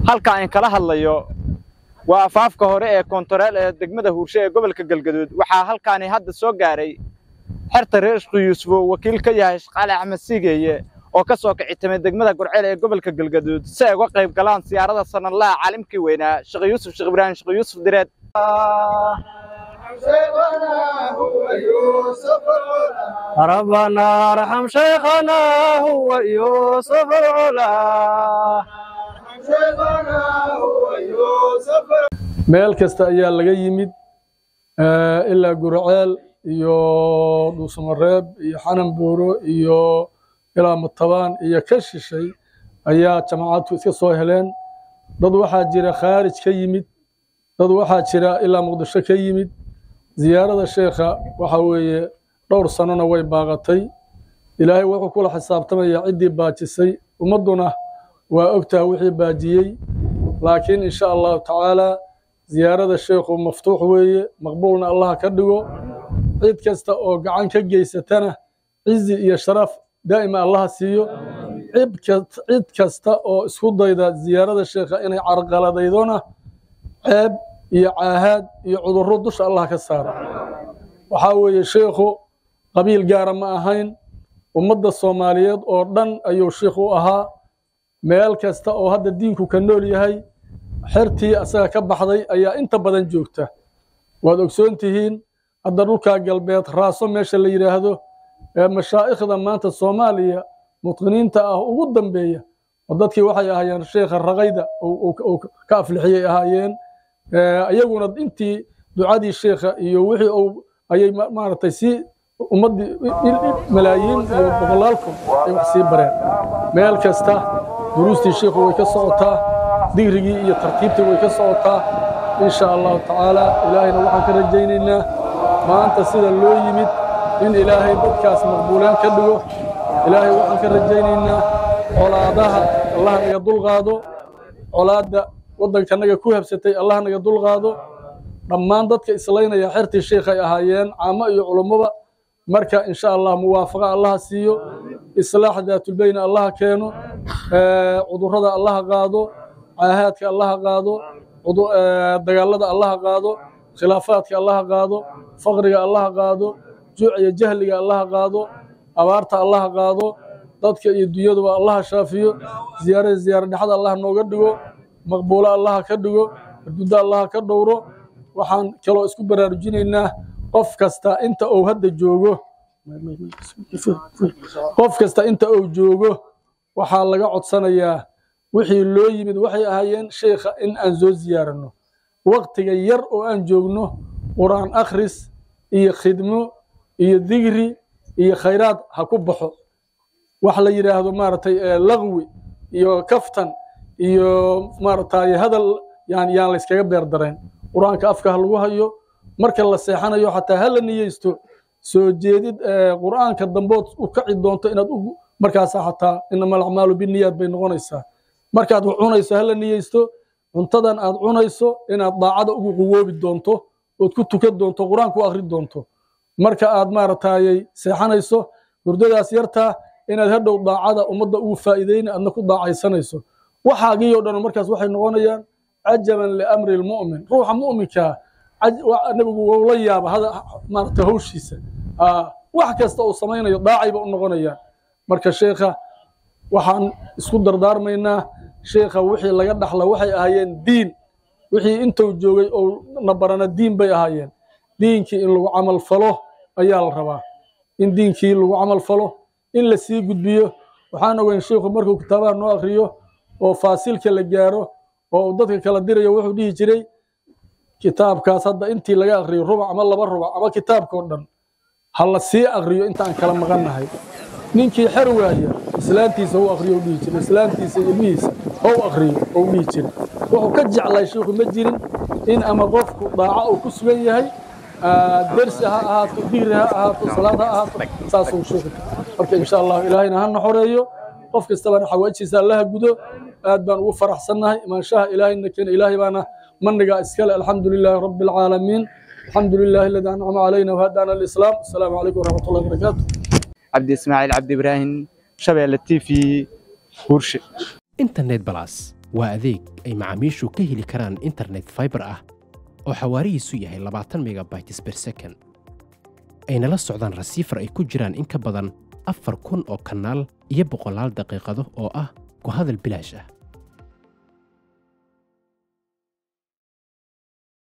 halka aan kala hadlayo waa afaafka hore ee koontareel ee degmada huurshe ee gobolka galgaduud waxaa halkaani hadda soo gaaray xerta reer ishku yuusuf oo wakiil ka yahay shaqaale axmed siigeeye oo ka soo kicitamay degmada gurceel ee gobolka galgaduud si ay uga qayb galaan siyaarada sanadlaha caalimkii weynaa sheekh yuusuf sheekh ibraahim sheekh yuusuf direed ربنا ارحم شيخنا هو يوسف العلا meel kasta ayaa laga yimid ilaa gurceel iyo dhuusamareeb iyo xanan buuro iyo ilaa matabaan iyo ka shishay ayaa jamaacadku iska soo heleen dad waxaa jira khaarij ka yimid dad waxaa jira ilaa muqdisho ka yimid ziyaarada sheekha waxa weeye dhowr sanona way baaqatay ilaahay wuxuu kula xisaabtamayaa ciddii baajisay ummadduna waa ogtaha wixii baajiyey laakiin insha allahu tacaalaa ziyaarada sheekhu maftuux weeye maqbuulna allaha ka dhigo cid kasta oo gacan ka geysatana cizi iyo sharaf daa'ima allaha siiyo cid kasta oo isku dayda ziyaarada sheekha inay carqaladaydona ceeb iyo caahaad iyo cudurro dusha allah ka saara waxaa weeye sheekhu qabiil gaara ma ahayn ummadda soomaaliyeed oo dhan ayuu sheikh u ahaa meel kasta oo hadda diinku ka nool yahay xertii asaga ka baxday ayaa inta badan joogta waad ogsoon tihiin hadda dhulkaa galbeed raaso meesha la yidhaahdo ee mashaa'ikhda maanta soomaaliya mutqiniinta ah ugu dambeeya oo dadkii waxay ahaayeen sheekha raqayda uu ka aflixiyay ahaayeen iyaguna intii ducadii sheekha iyo wixii uu ayay maaragtay si ummaddii malaayiin iyo boqolaalku ay wax sii bareen meel kasta duruustii sheekhu way ka socotaa digrigii iyo tartiibtii way ka socotaa insha allahu tacaala ilaahayna waxaan ka rajaynaynaa maanta sida loo yimid in ilaahay dadkaas maqbuuleen ka dhigo ilaahay waxaan ka rajaynaynaa colaadaha allah naga dulqaado colaadda waddankanaga ku habsatay allah naga dulqaado dhammaan dadka islaynaya xertii sheekhay ahaayeen caamo iyo culummada marka insha allah muwaafaqa allaha siiyo islaax daatulbeyna allaha keeno cudurrada allaha qaado caahaadka allaha qaado dagaalada allaha qaado khilaafaadka allaha qaado faqriga allaha qaado juuc iyo jahliga allaha qaado abaarta allaha qaado dadka iyo dunyaduba allaha shaafiyo ziyaarada ziyaara dhexda allah nooga dhigo maqbuulo allaha ka dhigo hurduddo allaha ka dhowro waxaan kaloo isku baraarujinaynaa qof kasta inta uu hadda joogo qof kasta inta uu joogo waxaa laga codsanayaa wixii loo yimid waxay ahaayeen sheekha in aan soo ziyaaranno waktiga yar oo aan joogno qur'aan akhris iyo khidmo iyo digri iyo khayraad ha ku baxo wax la yidhaahdo maaragtay laqwi iyo kaftan iyo maaragtay hadal yaan yaan la iskaga beer darayn qur-aanka afka ha lagu hayo marka la seexanayo xataa ha la niyeysto soo jeedid qur'aanka dambood u kaci doonto inaad markaasa xataa inama alacmaalu biniyaad bay noqonaysaa markaad wax cunayso ha la niyeysto cuntadan aad cunayso inaad daacada ugu quwoobi doonto ood ku tukan doonto qur-aan ku akhri doonto marka aad maaragtayay seexanayso hurdadaas yartaa inaad hadhow daacada ummadda ugu faa'iideyna aadna ku daacaysanayso waxaagii oo dhan markaas waxay noqonayaan cajaban liamri lmu'min ruuxa mu'minkaa nebigu wuu la yaaba hada maaragta hawshiisa wax kasta uu samaynayo daacayba u noqonayaan marka sheekha waxaan isku dardaarmaynaa sheekha wixii laga dhaxla waxay ahaayeen diin wixii intuu joogay oo na barana diin bay ahaayeen diinkii in lagu camal falo ayaa la rabaa in diinkii lagu camal falo in la sii gudbiyo waxaan ogeyn sheikhu markuu kitaabaha noo akriyo oo faasilka la gaaro oo uu dadka kala dirayo wuxuu dhihi jiray kitaabkaas hadda intii laga akriyo rubac ama laba rubac ama kitaabkao dhan ha la sii akriyo intaan kala maqannahay ninkii xer waaya islaantiisa u akriyo dhihi jiray islaantiisa iyo ilmihiisa ou akriyo ou dhihi jiray wuxuu ka jeclay sheikhu ma jirin in ama qofku daaco uu ku sugan yahay dersi ha ahaato digri ha ahaato salaad ha ahaato saasuu sheikhu marka insha allahu ilaahayna hana xoreeyo qof kastabana xawaajiisa allaha gudo aad baan ugu faraxsannahay imaanshaha ilaahayna keena ilaahay baana manigaa iskale alxamdu lilaahi rabbi alcaalamiin alxamdu lilaahi aladi ancama calayna wahadaana alislaam asalaamu calaykum waraxmat ullahi wabarakaatu cabdi ismaaciil cabdi ibraahim shabeelle t v huurshe internet balas waa adeeg ay macaamiishu ka heli karaan internet fiber ah oo xawaarihiisu yahay labaatan megabytes per second ayna la socdaan rasiifar ay ku jiraan in ka badan afar kun oo kanaal iyo boqolaal daqiiqado oo ah ku hadal bilaash ah